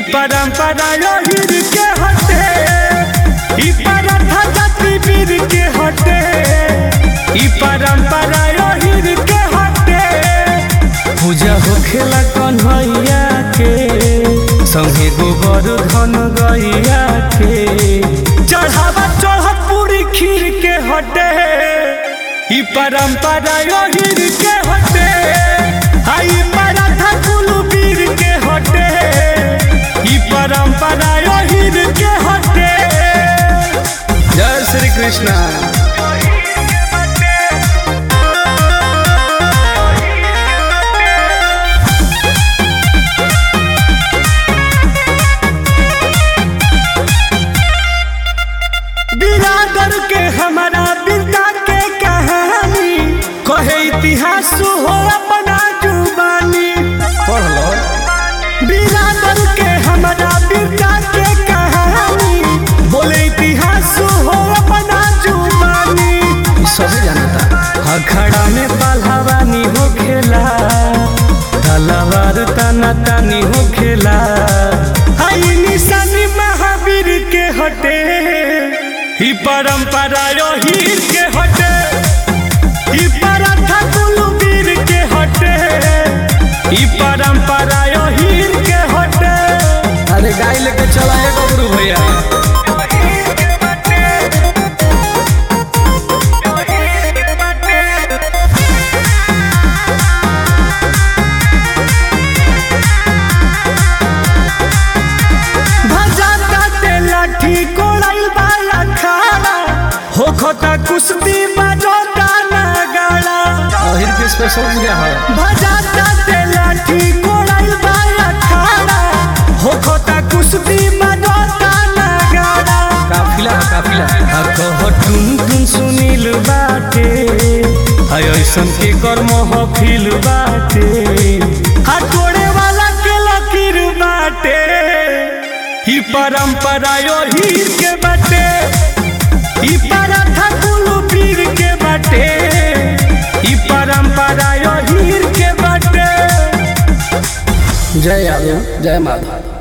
परंपरा योहिर के हटे ई परथा जाति वीर के हटे ई परंपरा योहिर के हटे पूजा होखेला कन्हैया के संगे गोबर धन गैया के चढ़ावा चढ़त पूरी खीर के हटे ई परंपरा योहिर के हटे आई पराठा कुलू वीर के हटे ई परंपरा योहिर के हटे जय श्री कृष्णा बिरादर के हमारा बिरदा के कहानी कहे इतिहास हो अपना जुबानी पढ़ लो बिरादर के हमारा बिरदा के कहानी बोले इतिहास हो अपना जुबानी सभी जानता अखड़ा में पहलवानी हो खेला तलवार तना तानी हो खेला आई निशानी महावीर के हटे ही परंपरा हीर के हटे ही पराठा कुलवीर के हटे ही परंपरा हीर के हटे अरे गाय लेके चला है गबरू भैया भजाता ते लाठी कोड़ाइल वाला खाना हो खोता कुश्ती बजोता नगाड़ा अहिर के स्पेशल क्या है भजाता ते लाठी कोड़ाइल वाला खाना हो खोता कुश्ती बजोता नगाड़ा काफिला है काफिला आ कह टुन टुन सुनील बाटे हाय ऐसन के कर्म हफिल बाटे आ तोड़े वाला के लकीर बाटे ही परंपरा यो हीर के बाटे ही पराठा कुलू पीर के बाटे ही परंपरा यो हीर के बाटे जय यादव जय माधव